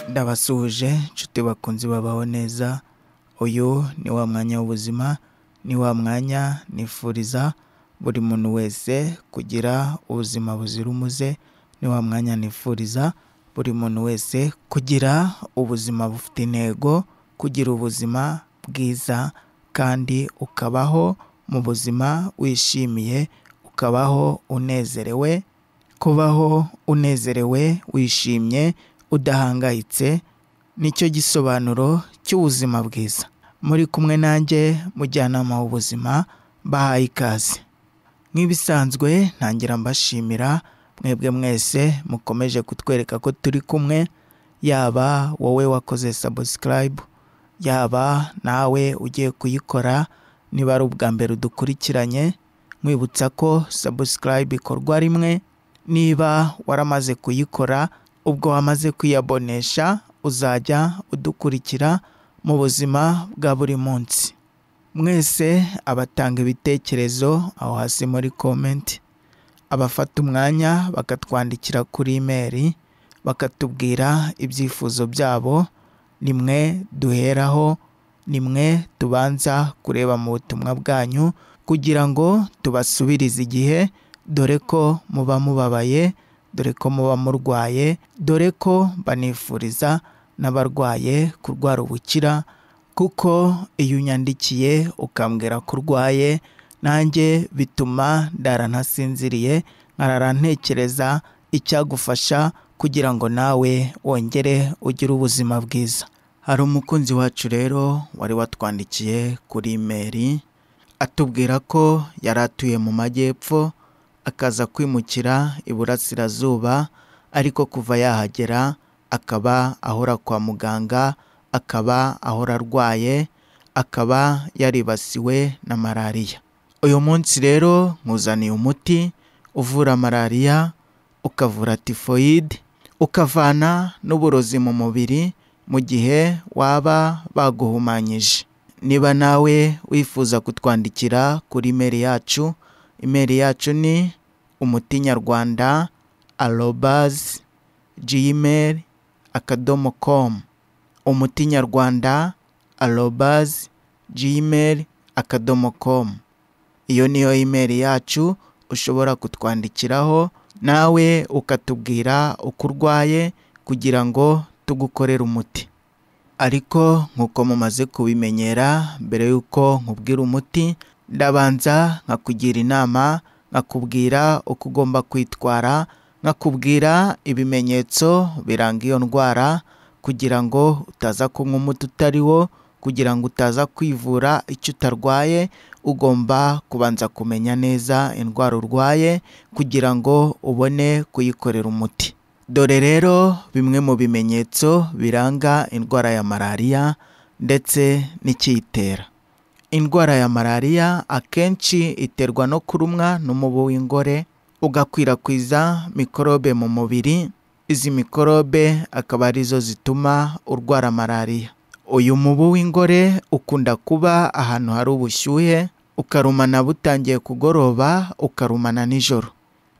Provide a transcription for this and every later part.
Ndabasuhuje nshuti bakunze babaho neza, uyu ni wa mwanya w'ubuzima, ni wa mwanya nifuriza buri muntu wese kugira ubuzima buzira umuze, ni wa mwanya nifuriza buri muntu wese kugira ubuzima bufite intego, kugira ubuzima bwiza kandi ukabaho mu buzima wishimiye, ukabaho unezerewe, kubaho unezerewe wishimye udahangayitse nicyo gisobanuro cy'ubuzima bwiza, muri kumwe nanjye mujyanama w'ubuzima mbahaye ikaze, nk'ibisanzwe ntangira mbashimira mwebwe mwese mukomeje kutwereka ko turi kumwe, yaba wowe wakoze sabusikarayibu, yaba nawe ugiye kuyikora niba ari ubwa mbere udukurikiranye, nkwibutsa ko sabusikarayibu ikorwa rimwe, niba waramaze kuyikora ubwo wamaze kwiyabonesha uzajya udukurikira mu buzima bwa buri munsi, mwese abatanga ibitekerezo aho hasi muri komenti, abafata umwanya bakatwandikira kuri imeri, bakatubwira ibyifuzo byabo, ni mwe duheraho, ni mwe tubanza kureba mu butumwa bwanyu kugira ngo tubasubirize igihe, dore ko muba mubabaye, dore ko muba murwaye, dore ko banifuriza n'abarwaye kurwara ubukira kuko iyo unyandikiye ukambwira ko urwaye, nanjye bituma ndara ntasinziriye, nkarara ntekereza icyagufasha kugira ngo nawe wongere ugire ubuzima bwiza, hari umukunzi wacu rero wari watwandikiye kuri imeri, atubwira ko yari atuye mu Majyepfo, akaza kwimukira Iburasirazuba ariko kuva yahagera akaba ahora kwa muganga, akaba ahora arwaye, akaba yaribasiwe na Malariya, uyu munsi rero nkuzaniye umuti uvura Malariya, ukavura Tifoyide, ukavana n'uburozi mu mubiri mu gihe waba baguhumanyije, niba nawe wifuza kutwandikira kuri imeri yacu, imeri yacu ni umuti nyarwanda arobazi jimeri akadomo komu, umuti nyarwanda arobazi jimeri akadomo komu, iyo niyo imeri yacu ushobora kutwandikiraho nawe ukatubwira uko urwaye kugira ngo tugukorere umuti, ariko nk'uko mumaze kubimenyera mbere y'uko nkubwira umuti, ndabanza nkakugira inama, nkakubwira uko ugomba kwitwara, nkakubwira ibimenyetso biranga iyo ndwara kugira ngo utaza kunywa umuti utari wo, kugira ngo utaza kwivura icyo utarwaye, ugomba kubanza kumenya neza indwara urwaye kugira ngo ubone kuyikorera umuti, dore rero bimwe mu bimenyetso biranga indwara ya Malariya ndetse n'icyiyitera, indwara ya Malariya akenshi iterwa no kurumwa n'umubu w'ingore, ugakwirakwiza mikorobe mu mubiri, izi mikorobe akaba arizo zituma urwara Malariya, uyu mubu w'ingore ukunda kuba ahantu hari ubushyuhe, ukarumana butangiye kugoroba, ukarumana nijoro,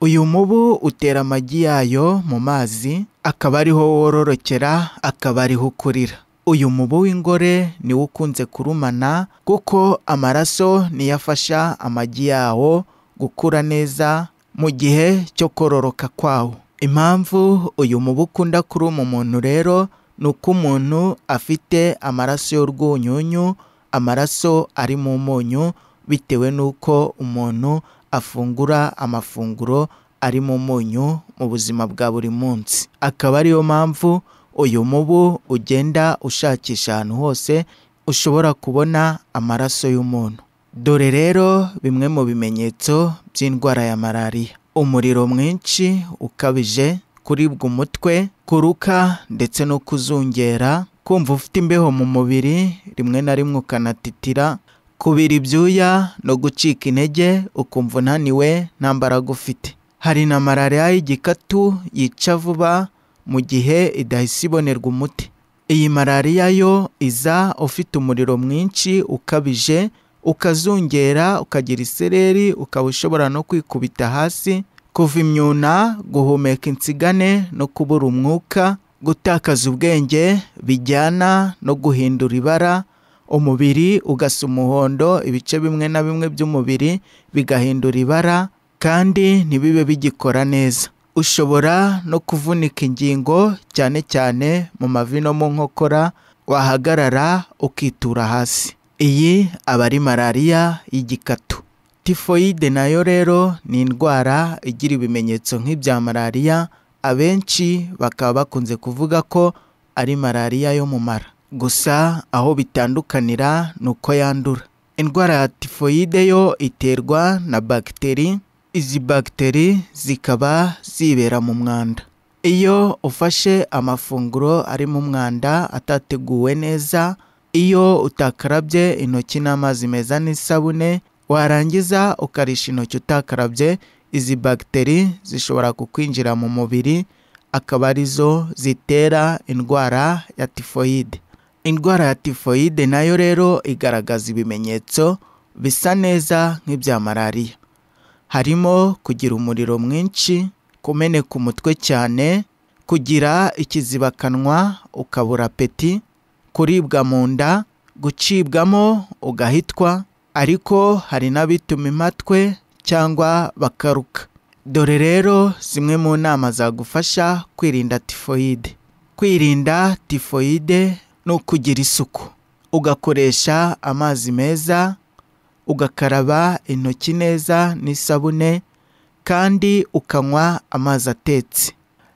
uyu mubu utera amagi yayo mu mazi, akaba ariho wororokera, akaba ariho ukurira, uyu mubu w'ingore niwo ukunze kurumana kuko amaraso niyo afasha amagi yawo gukura neza mu gihe cyo kororoka kwawo, impamvu uyu mubu ukunda kuruma umuntu rero ni uko umuntu afite amaraso y'urwunyunyu, amaraso ari mu munyu bitewe n'uko umuntu afungura amafunguro arimo umunyu mu buzima bwa buri munsi, akaba ariyo mpamvu uyu mubu ugenda ushakisha ahantu hose ushobora kubona amaraso y'umuntu, dore rero bimwe mu bimenyetso by'indwara ya Malariya, umuriro mwinshi ukabije, kuribwa umutwe, kuruka ndetse no kuzungera, kumva ufite imbeho mu mubiri rimwe na rimwe ukanatitira, kubira ibyuya no gucika intege ukumva unaniwe nta mbaraga ufite, hari na Malariya y'igikatu yica vuba mu gihe idahise ibonerwa umuti, iyi Malariya yo iza ufite umuriro mwinshi ukabije, ukazungera, ukagira isereri, ukaba ushobora no kwikubita hasi, kuva imyuna, guhumeka insigane no kubura umwuka, gutakaza ubwenge bijyana no guhindura ibara umubiri ugasa umuhondo ibice bimwe na bimwe by'umubiri bigahindura ibara kandi ntibibe bigikora neza ushobora no kuvunika ingingo cyane cyane mu mavi no mu nkokora wahagarara ukitura hasi iyi aba ari malariya y'igikatu tifoyide nayo rero ni indwara igira ibimenyetso nk'ibya malariya abenshi bakaba bakunze kuvuga ko ari malariya yo mu mara gusa aho bitandukanira ni uko yandura indwara ya tifoyide yo iterwa na bagiteri izi bagiteri zikaba zibera mu mwanda iyo ufashe amafunguro ari mu mwanda atateguwe neza iyo utakarabye intoki n'amazi meza n'isabune warangiza ukarisha intoki utakarabye izi bagiteri zishobora kukwinjira mu mubiri akaba arizo zitera indwara ya tifoyide indwara ya tifoyide nayo rero igaragaza ibimenyetso bisa neza nk'ibya malariya harimo kugira umuriro mwinshi kumeneka umutwe cyane kugira ikizibakanwa ukabura peti kuribwa mu nda gucibwamo ugahitwa ariko hari n'abituma imatwe cyangwa bakaruka dore rero zimwe mu nama zagufasha kwirinda tifoyide kwirinda tifoyide ni ukugira isuku ugakoresha amazi meza ugakaraba intoki neza n'isabune kandi ukanywa amazi atetse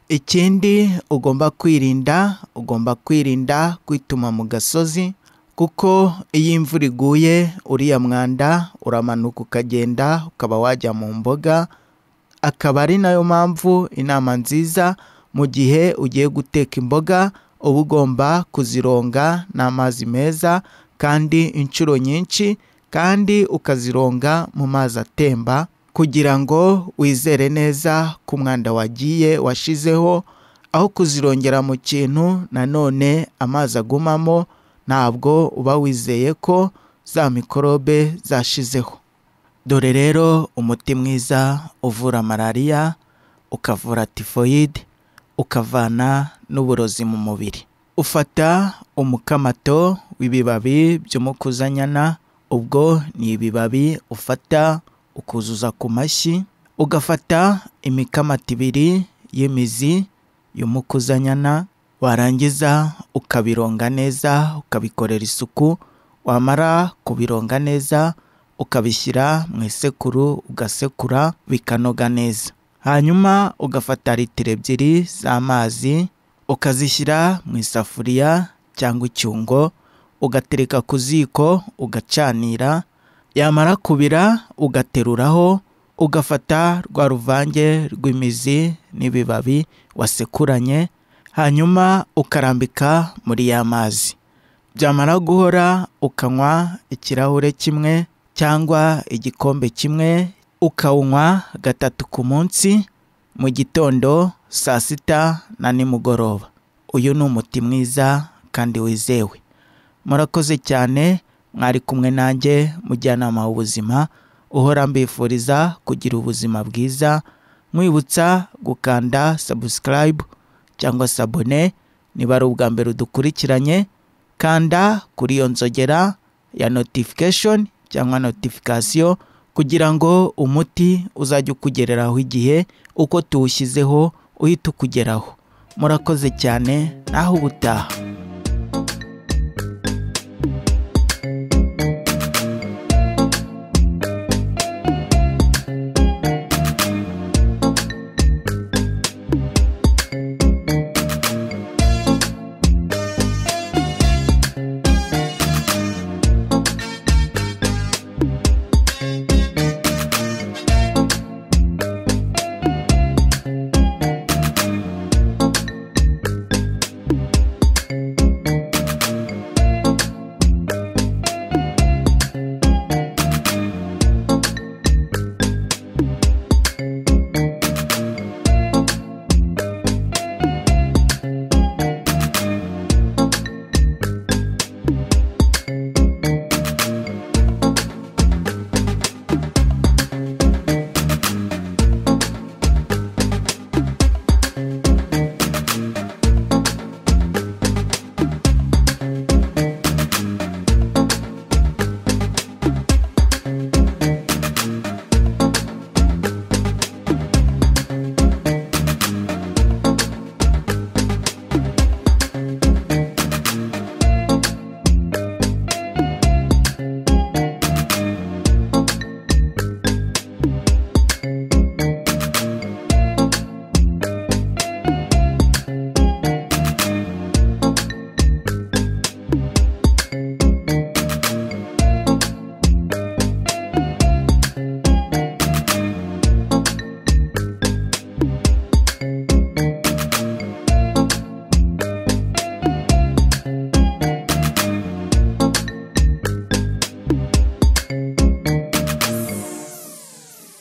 ikindi ugomba kwirinda ugomba kwirinda kwituma mu gasozi kuko iyo imvura iguye uriya mwanda uramanuka ukagenda ukaba wajya mu mboga akaba ari nayo mpamvu inama nziza mu gihe ugiye guteka imboga uba ugomba kuzironga n'amazi meza kandi inshuro nyinshi kandi ukazironga mu mazi atemba kugira ngo wizere neza ko umwanda wagiye washizeho aho kuzirongera mu kintu nanone amazi agumamo ntabwo uba wizeye ko za mikorobe zashizeho dore rero umuti mwiza uvura malariya ukavura tifoyide ukavana n'uburozi mu mubiri ufata umukamato w'ibibabi by'umukuzanyana ubwo ni ibibabi ufata ukuzuza ku mashyi ugafata imikamato ibiri y'imizi y'umukuzanyana warangiza ukabironga neza ukabikorera isuku wamara kubironga neza ukabishyira mu isekuru ugasekura bikanoga neza hanyuma ugafata litiro ebyiri z'amazi ukazishyira mu isafuriya cyangwa icyungo ugatereka ku ziko ugacanira yamara kubira ugateruraho ugafata rwa ruvange rw'imizi n'ibibabi wasekuranye hanyuma ukarambika muri ya mazi byamara guhora ukanywa ikirahure kimwe cyangwa igikombe kimwe ukawunywa gatatu ku munsi mu gitondo saa sita na nimugoroba uyu ni umuti mwiza kandi wizewe murakoze cyane mwari kumwe nanjye mujyanama w'ubuzima uhora mbifuriza kugira ubuzima bwiza mwibutsa gukanda sabusikarayibu cyangwa sabone niba ari ubwa mbere udukurikiranye kanda kuri iyo nzogera ya notifikashoni cyangwa notifikasiyo kugira ngo umuti uzajye ukugereraho igihe uko tuwushyizeho uhite ukugeraho murakoze cyane naho ubutaha